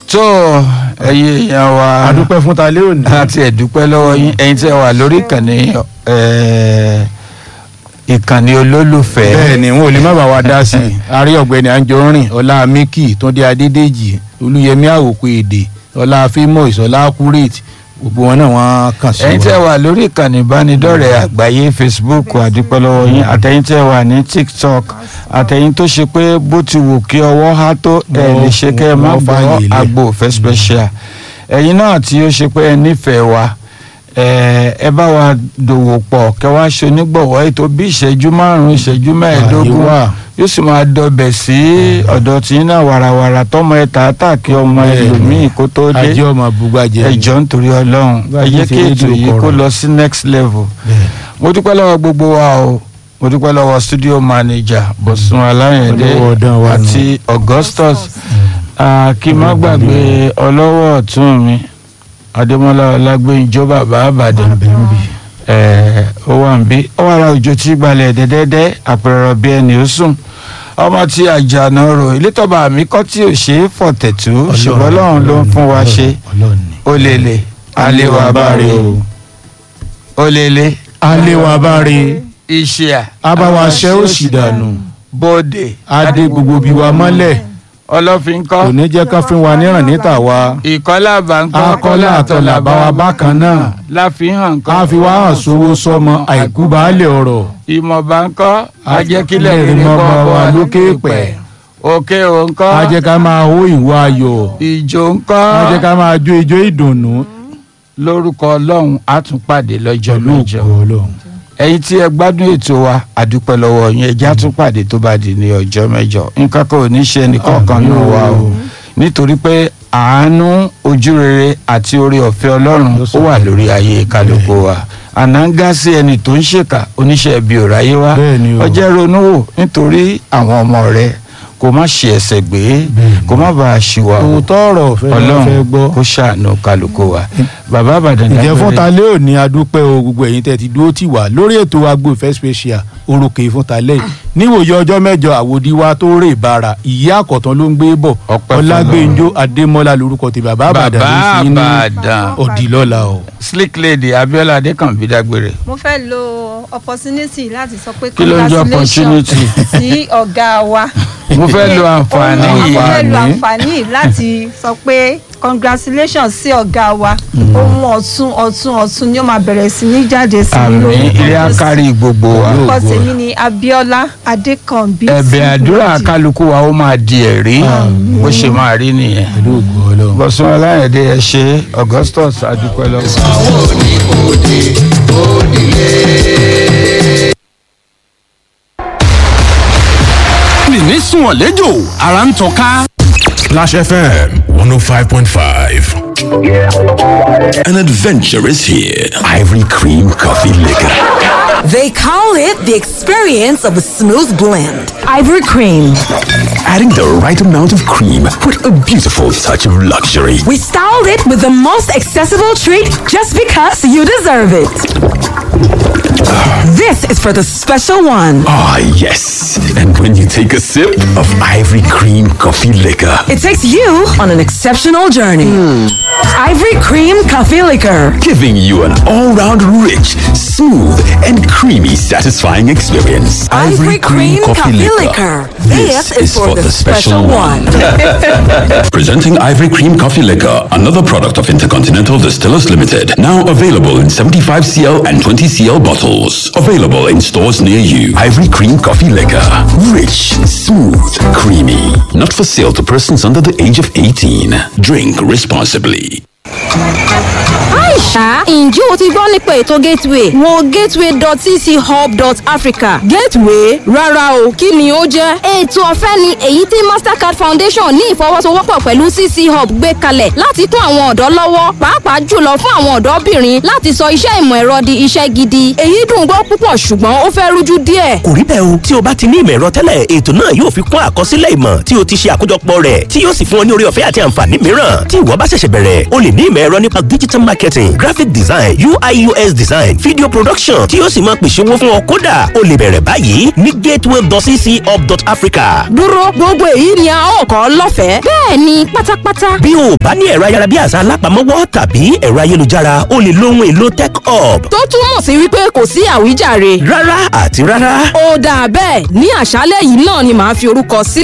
tó ẹyẹ èèyàn wa adúpẹ́ fún ta lé òní. àti ẹ̀dúpẹ́ lọ́wọ́ yín ẹ̀yin tí ẹ wà lórí ìkànnì ẹ̀, ìkànnì olólùfẹ́ bẹ́ẹ̀ ni wọn ò lè má bàa wa dá sí i àrí ọ̀gbẹ́ni anjorin ọlá miki túndé adédèjì olúyẹmí àwòkọ èdè ọlá fímọ̀s ọlá accurate gbogbo wọn náà wọ́n kàn sí ẹ̀yin tí ẹ wa. wà lórí ìkànnì ìbánidọ́rẹ̀ẹ́ àgbáyé facebook àdúpẹ́ lọ́wọ́ yín àtẹ̀yin tí ẹ wà ní tiktok àtẹ̀yin tó ṣe pé bó ti wù kí ọwọ́ há tó ẹ lè ṣe kẹ́ ẹ má Wọ́n gbọ́ fààyè lẹ̀. àgbo òfẹ́ special ẹ̀yin náà tí ó ṣe pé ẹ nífẹ̀ẹ́ wa ẹ ẹ bá wa dòwò pọ̀ kẹ́ wá ṣe onígbọ̀wọ́ ètò bí ìṣẹ́jú márùn-ún ìṣẹ́jú mẹ́ẹ̀ẹ́dógún Àyè wà. yóò sì máa dọbẹ̀ sí ọ̀dọ̀ tí náà wàràwàrà tọmọ ẹ tààtà kí ọmọ Bẹ́ẹ̀ni. ẹlòmíì kó tó dé ajé ọmọ bugbajẹ. ẹjọ nítorí Ọlọ́run Bá ẹ a jẹ́ ti kí ṣe ètò rédíò yìí kó kọ̀rọ̀. lọ sí next level Bẹ́ẹ̀. mo dúpẹ́ lọ́wọ́ gbogbo wa o mo dúpẹ́ lọ́wọ́ studio manager Bọ̀sùn Aláyẹ̀dé Olówó ọdún wa nù. àti Augustus Ah, kí n má gbàgbé ọlọ́wọ́ ọ̀tún mi Adémọ́lá Ọlágbénjọ́ bàbá àbàdàn ẹ̀ ó wà ń bí ó wà ra òjò tí gbalẹ̀ dẹ́dẹ́dẹ́ àpẹẹrẹ bí ẹni ó sùn ọmọ tí àjànà rò ilé tọ́ba àmì kọ́ tí ò ṣe é fọ̀tẹ̀tù ṣùgbọ́n Ọlọ́run ló ń fún wa ṣe Ọlọ́run ni. ó lélẹ̀ àlewà báre ó lélẹ̀ aléwà báre iṣẹ́ abáwaṣẹ́ òṣì dànù bóde adé gbogbo bí wa mọ́lẹ̀ ọlọ́fin kò kọ́ ní jẹ́ ká fún wa níràn níta wa ìkọ́lá bàńkọ́ akọ́lá àtọ̀là bá wa bákan náà láfihàn ká kọ́ fi wá hàn sówó sọmọ àìkú baálé ọ̀rọ̀ ìmọ̀ bàńkọ́ ajẹ́kílẹ̀ Ajẹ́kílẹ̀ rere mọ́ kọ́ bá bọ́ wa wa lókè lókè pẹ̀. pẹ̀ òkè òǹkọ́ á jẹ́ ká máa hó ìwà ayọ̀ ìjò ńkọ́ á jẹ́ ká máa jó ijó ìdùnnú lórúkọ ọlọ́run á tún pàdé lọ́jọ́ pẹ̀lú mẹ́jọ ògo Ọlọ́run. ẹ̀yin tí ẹ gbádùn ètò wa àdúpẹ́ lọ́wọ́ yín ẹjẹ́ á tún pàdé tó bá di ní ọjọ́ mẹ́jọ nǹkan kan ò ní ṣe ẹnìkọ̀ọ̀kan nù wa o nítorí pé àánú ojú rere àti oore ọ̀fẹ́ ọlọ́run ó wà lórí ayé kálukú wa ànáńgá sí ẹni tó ń ṣèkà oníṣẹ́ ibi ò ráyé wá Bẹ́ẹ̀ ni o. ọjẹ́ ronú wò nítorí àwọn ọmọ rẹ kó má ṣe ẹsẹ̀ gbé kó má bàa ṣìwà o òótọ́ ọ̀rọ̀ fẹ́ fẹ́ ọlọ́run gbọ́. kó ṣàánú kálukú wa bàbá àbàdàn ǹjẹ́ fún dágbére. talẹ́ òní adúpẹ́ o gbogbo ẹ̀yin tẹ́ ti dúró tì wá lórí ètò agbo ìfẹ́ special orúkè fún talẹ́ yìí níwòye ọjọ́ mẹ́jọ àwòdì wa tó rè bára ìyá àkọ́tán ló ń gbé bọ̀ Ọpẹ́ fún ọlágbẹ́njọ́ adémọ́lá lorúkọ ti bàbá àbàdàn ló bàbá fi ní àbàdàn ọ̀dìlọ́la o. slick lady abiola adekanbi dágbére. mo fẹ́ lo opportunity láti sọ pé Kí ló ń jẹ́ congratulations opportunity? sí ọ̀gá wa. mo fẹ́ lo àǹfààní mo yìí fẹ́ lo àǹfààní yìí láti sọ pé congratulations sí ọ̀gá wa ohun ọ̀tun ọ̀tun ọ̀tun ni ó máa bẹ̀rẹ̀ sí ní jáde sí àmì lórúkọ ilé Jésù. akárí gbogbo wa orúkọ tèmi ni abiola adékànbí ẹ̀bẹ̀ àdúrà Simple kálukú wa ó máa di ẹ̀rí bó ṣe máa rí nìyẹn. pẹ̀lú ògo ọlọ́run. bọ̀sùn aláyẹ̀dẹ ẹ ṣe augustus adúpẹ́ lọ́wọ́. nìní sùn ọ̀lẹ́jọ́ ara ń tọ́ka. Splash FM 105.5. An adventure is here. Ivory Cream Coffee Liquor. They call it the experience of a smooth blend. Ivory cream. Adding the right amount of cream with a beautiful touch of luxury. We styled it with the most accessible treat just because you deserve it. This is for the special one. Ah, yes. And when you take a sip of Ivory Cream Coffee Liquor, It takes you on an exceptional journey. Ivory cream coffee liquor. giving you an all round rich, smooth, and creamy satisfying experience. Ivory cream coffee liquor. This is for the special one. Presenting Ivory Cream Coffee Liquor, another product of Intercontinental Distillers Limited. Now available in 75cl and 20cl bottles. Available in stores near you. Ivory Cream Coffee Liquor. Rich, smooth, creamy. Not for sale to persons under the age of 18. Drink responsibly. Aisha, ǹjẹ́ o ti gbọ́ nípa ètò Gateway? Wo gateway.cchub.africa. Gateway? Rárá o, kí ni ó jẹ́? Ètò ọ̀fẹ́ ni èyí tí Mastercard Foundation ní ìfọwọ́sowọ́pọ̀ pẹ̀lú CC Hub gbé kalẹ̀ láti kún àwọn ọ̀dọ́ lọ́wọ́, pàápàá jùlọ fún àwọn ọ̀dọ́bìnrin láti sọ iṣẹ́ ìmọ̀ ẹ̀rọ di iṣẹ́ gidi. Èyí dùn gbọ́ púpọ̀ ṣùgbọ́n ó fẹ́ rújú díẹ̀. kò rí bẹ́ẹ̀ o tí o bá ti ní ìmọ̀ ẹ̀rọ tẹ́lẹ̀ ètò náà yóò fi kún àkọsílẹ̀ ìmọ̀ tí o ti ṣe àkójọpọ̀ rẹ̀ tí yóò sì fún ọ ní orí ọ̀fẹ́ àti àǹfààní mìíràn tí ìwọ bá ṣẹ̀ṣẹ̀ bẹ̀rẹ̀ o lè ní ìmọ̀ ẹ̀rọ nípa digital marketing marketing graphic design ui us design video production tí yóò sì máa pèsè owó fún ọ kódà o lè bẹ̀rẹ̀ báyìí ní gateway.cchub.africa. dúró gbogbo èyí ni a ó kọ́ lọ́fẹ̀ẹ́. bẹ́ẹ̀ ni pátápátá. bí o bá ní ẹ̀rọ ayárabíàṣá alápamọ́wọ́ tàbí ẹ̀rọ ayélujára o lè lo ohun èlò tech hub. tó túmọ̀ sí wípé kò sí àwíjàre. rárá àti rárá. ó dáa bẹ́ẹ̀ ní àṣálẹ́ yìí náà ni màá fi orúkọ sílẹ̀.